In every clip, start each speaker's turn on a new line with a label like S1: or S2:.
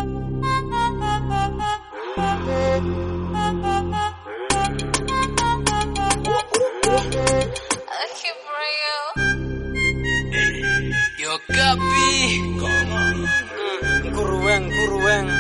S1: Yo Kapi
S2: Nguruweng, nguruweng.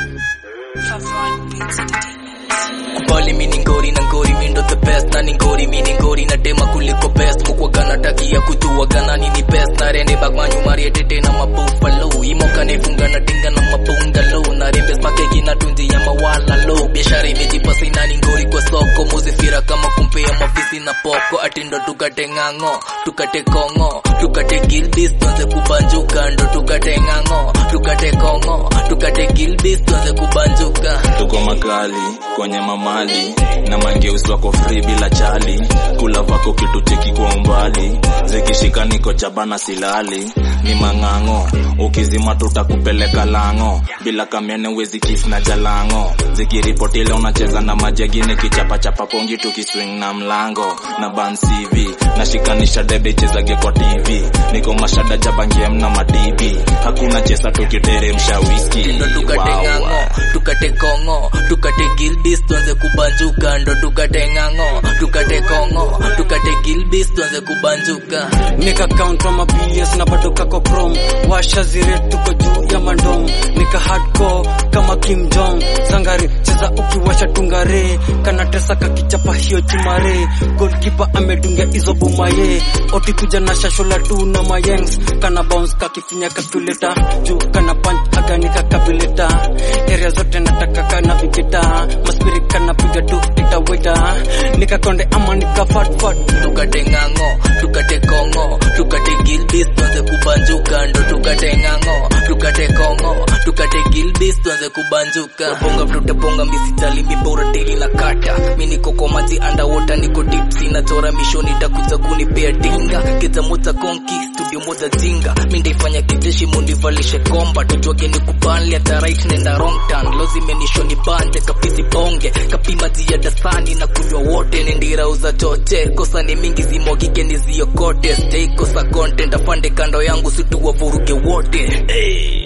S1: Kubali mini ngori na ngori mindo the best na ni ngori mini ngori na tema kuliko best mukwaga na takia kujua gana nini best na rende bagmanyu mari tete na mabuffalo imoka nefunga na tinga na mabungalo na rembe makeki na tunzi ya mawala lo biashara imejipa sina ni ngori kwa soko muzifira kama kumpea mafisi na poko atindo tukate ng'ang'o tukate kongo tukate gilbis tuanze kubanjuka ndo tukate ng'ang'o tukate kongo tukate gilbis tuanze kubanjuka
S3: tuko makali kwenye mamali na mangeusi wako free bila chali kula vako kitu cheki kwa umbali zikishika niko jabana silali ni mang'ang'o ukizima tutakupeleka lango bila kamene wezi kif na jalango zikiripotile unacheza na majagini kichapachapa pongi tukiswing na mlango na ban cv nashikanisha debe chezage kwa tv niko mashada jabangiem na madibi hakuna chesa tukiteremsha wiski
S1: ndo tukate ng'ang'o tukate kongo tukate gilbis tuanze kubanjuka ndo tukate ng'ang'o tukate kongo tukate gilbis tuanze kubanjuka
S2: Nika count on my BS na bado kako chrome washa zire tuko juu ya mandom nika hardcore kama Kim Jong sangare cheza ukiwasha tungare kana tesa kakichapa hiyo chumare goalkeeper amedunga hizo bumaye oti kuja na shashola tu na mayengs kana bounce kakifinya calculator juu kana punch agani kakabileta area zote nataka kana vipita maspiri kana piga tu itaweta nikakonde ama nika fat fat
S1: tukate ng'ang'o tukate kongo tukate gilbis tuanze kubanjuka ndo tukate ng'ang'o tukate kongo tukate gilbis tuanze kubanjuka bonga tutaponga misitali mibora tili na kata mi niko kwa maji underwater niko tipsi na chora mishoni takuza kunipea dinga keza moja konki studio moja jinga mi ndaifanya kijeshi munivalishe komba tujwage ni kubanli hata right nenda wrong turn lozimenisho ni banje kapisi bonge kapima ziada sani na kunywa wote nendira uza choche kosa ni mingi zimwagike niziokote stay kosa content afande kando yangu situwa vuruge wote hey.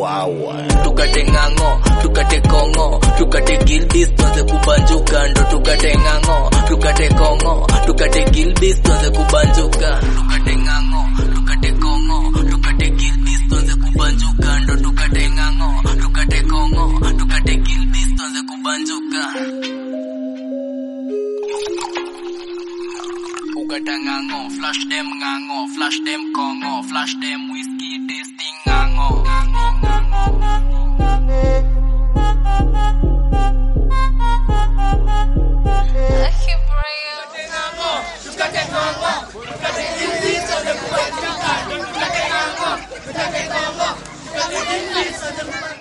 S1: tukate ng'ang'o tukate kongo tukate gilbis tuanze kubanjuka ndo tukate ng'ang'o tukate kongo tukate gilbis tuanze kubanjuka tukate ng'ang'o tukate kongo tukate gilbis tuanze kubanjuka ndo tukate ng'ang'o tukate kongo tukate gilbis tuanze kubanjuka ukata ng'ang'o flash dem ng'ang'o flash dem kongo flash dem whiskey tasting ng'ang'o ng'ang'o ng'ang'o
S4: Tukate Kongo, tukate Kongo, tukate Kongo, tukate Kongo, tukate Kongo,